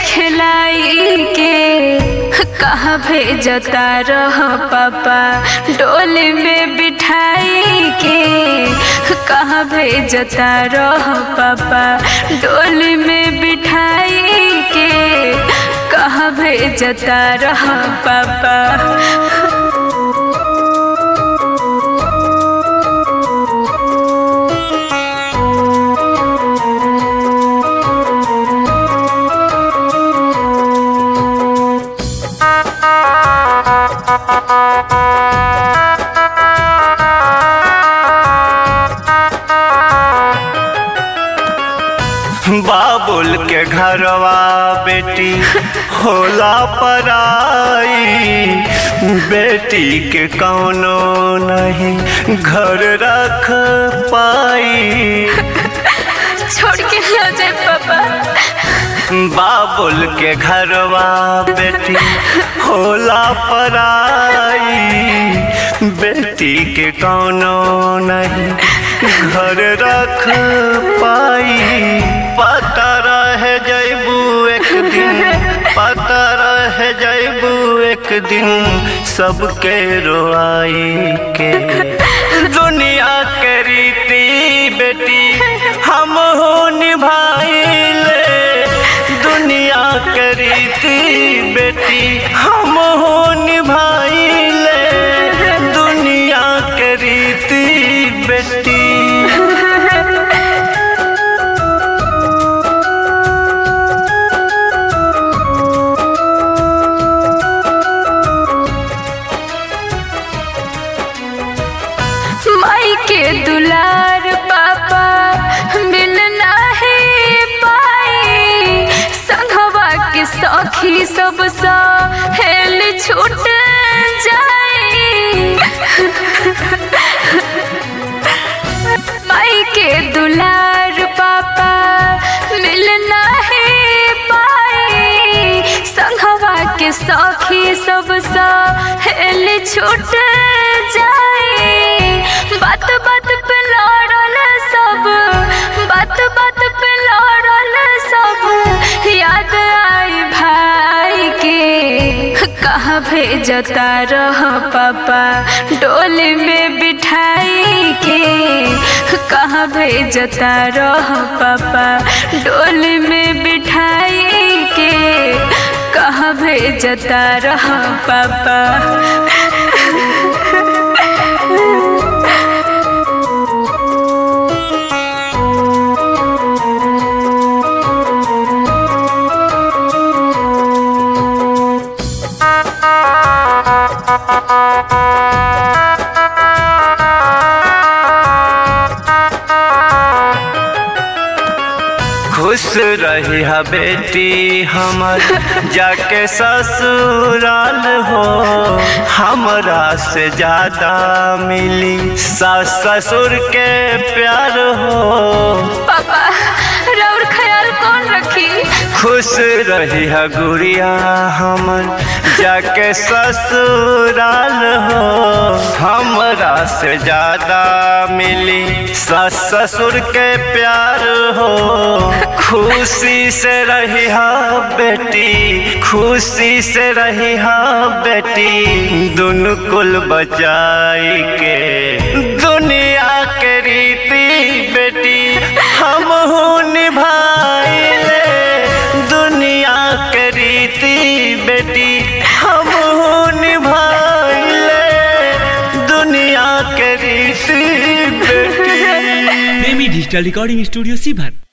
खिलाई के कहाँ भेजता रह पापा डोली में बिठाई के कहाँ भेजता रह पापा डोली में बिठाई के कहाँ भेजता रह पापा बाबुल के घरवा बेटी होला पराई बेटी के कौनो नहीं घर रख पाई छोड़ के ना जाए पापा बाबुल के घरवा बेटी होला पराई बेटी के कौनो नहीं घर रख पाई पता रह जैबू एक दिन पता रह जैबू एक दिन सबके रोआई के दुनिया के रीति बेटी हम हो निभाइले दुनिया के रीति बेटी हम हो निभाइले दुनिया के रीति बेटी माई के दुलार पापा मिलना है पाई संघवा के सखी सब सा हेल छूट जाई माई के दुलार पापा मिलना है पाई संघवा के सखी सब सा हेल छूट जाई बात बात पे लड़ल सब बात बात पे लड़ल सब याद आई भाई के कहाँ भेजता रह पापा डोली में बिठाई के कहाँ भेजता रह पापा डोली में बिठाई के कहाँ भेजता रह पापा खुश रही है बेटी हमर जाके ससुराल हो हमरा से ज्यादा मिली सास ससुर के प्यार हो पापा रौर ख्याल कौन रखी खुश रही है गुड़िया हमर जाके ससुराल हो हमरा से ज्यादा मिली सास ससुर के प्यार हो खुशी से रही हा बेटी खुशी से रही हा बेटी दुनु कुल बचाई के दुनिया के रीति बेटी हम हूँ निभाइले दुनिया के रीति बेटी हम हूँ निभाइले दुनिया के रीति बेटी प्रेमी डिजिटल रिकॉर्डिंग स्टूडियो सीभर